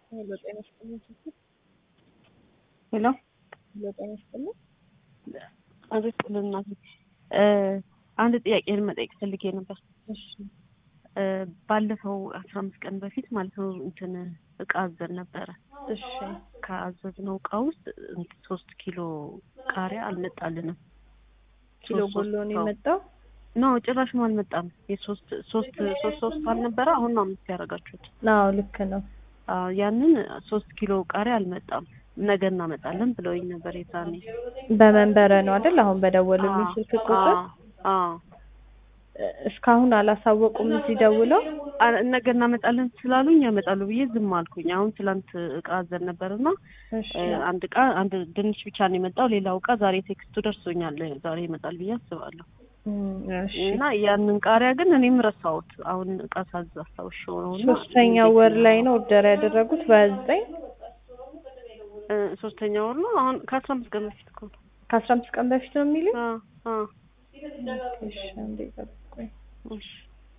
ሄሎ ጤና ይስጥልኝ ስትል ሄሎ ሄሎ ጤና ይስጥልኝ አቤት እናቴ አንድ ጥያቄ መጠየቅ ፈልጌ ነበር። እሺ ባለፈው አስራ አምስት ቀን በፊት ማለት ነው እንትን እቃ አዘን ነበረ። እሺ ከአዘዝነው እቃ ውስጥ እንትን ሶስት ኪሎ ቃሪያ አልመጣልንም። ኪሎ ሶስት ጎሎ ነው ሰው- የመጣው ኖ ጭራሽ ነው አልመጣም። የሶስት ሶስት ሶስት ሶስት አልነበረ አሁን ነው አምስት ያደረጋችሁት። አዎ ልክ ነው አዎ ያንን ሶስት ኪሎ ቃሪያ አልመጣም። ነገ እናመጣለን ብለውኝ ነበር የዛኔ። በመንበረ ነው አይደል አሁን በደወሉልኝ አዎ፣ ስልክ ቁጥር አዎ፣ አዎ። እስካሁን አላሳወቁም እዚህ ደውለው አ- ነገ እናመጣለን ስላሉኝ ያመጣሉ ብዬ ዝም አልኩኝ። አሁን ትላንት እቃ አዘን ነበርና እሺ እ፣ አንድ እቃ አንድ ድንች ብቻ ነው የመጣው። ሌላው እቃ ዛሬ ቴክስቱ ደርሶኛል። ዛሬ ይመጣል ብዬ አስባለሁ። እም፣ እሺ እና ያንን ቃሪያ ግን እኔም ረሳሁት። አሁን እቃ ሳዝ አስታውሻው ነው። እና ሶስተኛው ወር ላይ ነው ኦርደር ያደረጉት በዘጠኝ እ፣ ሶስተኛ ወር ነው። አሁን ከአስራ አምስት ቀን በፊት እኮ ነው። ከአስራ አምስት ቀን በፊት ነው የሚሉኝ አ አ እሺ አንዴ ጠብቁኝ እሺ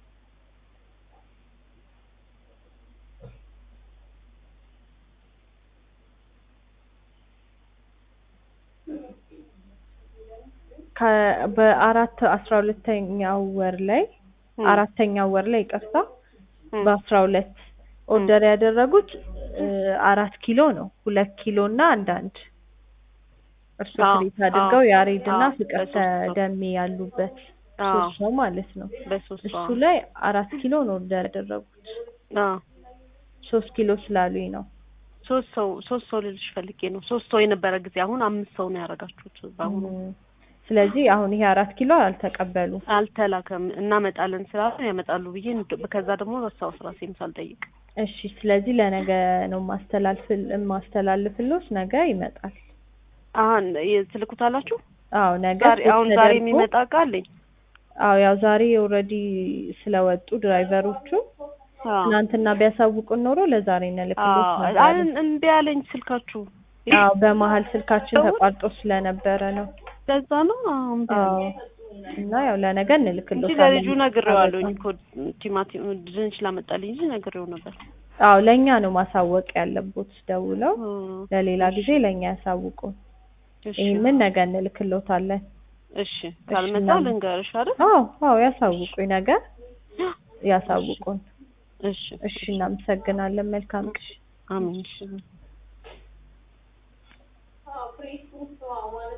ከ- በአራት አስራ ሁለተኛው ወር ላይ እም፣ አራተኛው ወር ላይ ይቅርታ እም፣ በአስራ ሁለት ኦርደር ያደረጉት እ፣ አራት ኪሎ ነው ሁለት ኪሎ እና አንዳንድ እርሱ አዎ፣ ትሪት አድርገው አዎ፣ ያሬድ እና አዎ፣ ፍቅር በሶስት ሰው። ተደሜ ያሉበት አዎ፣ ሶስት ሰው ማለት ነው በሶስት እሱ ሰው። ላይ አራት ኪሎ ነው ኦርደር ያደረጉት አዎ ሶስት ኪሎ ስላሉኝ ነው ሶስት ሰው ሶስት ሰው ልልሽ ፈልጌ ነው። ሶስት ሰው የነበረ ጊዜ አሁን አምስት ሰው ነው ያደረጋችሁት። በአሁኑ እም፣ ስለዚህ አሁን ይሄ አራት ኪሎ አልተቀበሉ አልተላከም። እናመጣለን ስላሉ ያመጣሉ ብዬ እንድ- ከዛ ደግሞ ረሳው ራሴም ሳልጠይቅ። እሺ ስለዚህ ለነገ ነው ማስተላልፍል ማስተላልፍሎት ነገ ይመጣል አሁን ትልኩታላችሁ? አዎ ነገ ዛሬ አሁን ዛሬ ተደርጎ- የሚመጣ እቃ አለኝ። አዎ ያው ዛሬ ኦልሬዲ ስለወጡ ድራይቨሮቹ አዎ ትናንትና ቢያሳውቁን ኖሮ ለዛሬ እንልክሎት አዎ ነበር። አን- እምቢ አለኝ ስልካችሁ። አዎ በመሀል ስልካችን ሰዎች? ተቋርጦ ስለነበረ ነው። ለዛ ነው አዎ እምቢ አዎ አለኝ እና ያው ለነገ እንጂ እንልክሎታለን። ለልጁ ነግሬዋለሁኝ እኮ ቲማቲም ድንች ላመጣልኝ እንጂ ነግሬው ነበር። አዎ ለእኛ ነው ማሳወቅ ያለቦት ደውለው እ፣ ለሌላ ጊዜ ለእኛ ያሳውቁን። እሺ ይህንን ነገ እንልክሎታለን። እሺ ካልመጣ እናም- ልንገርሽ አይደል? አዎ አዎ ያሳውቁኝ፣ ነገ ያሳውቁን። እሺ እሺ እናመሰግናለን። መልካም ቀን። አሜን። እሺ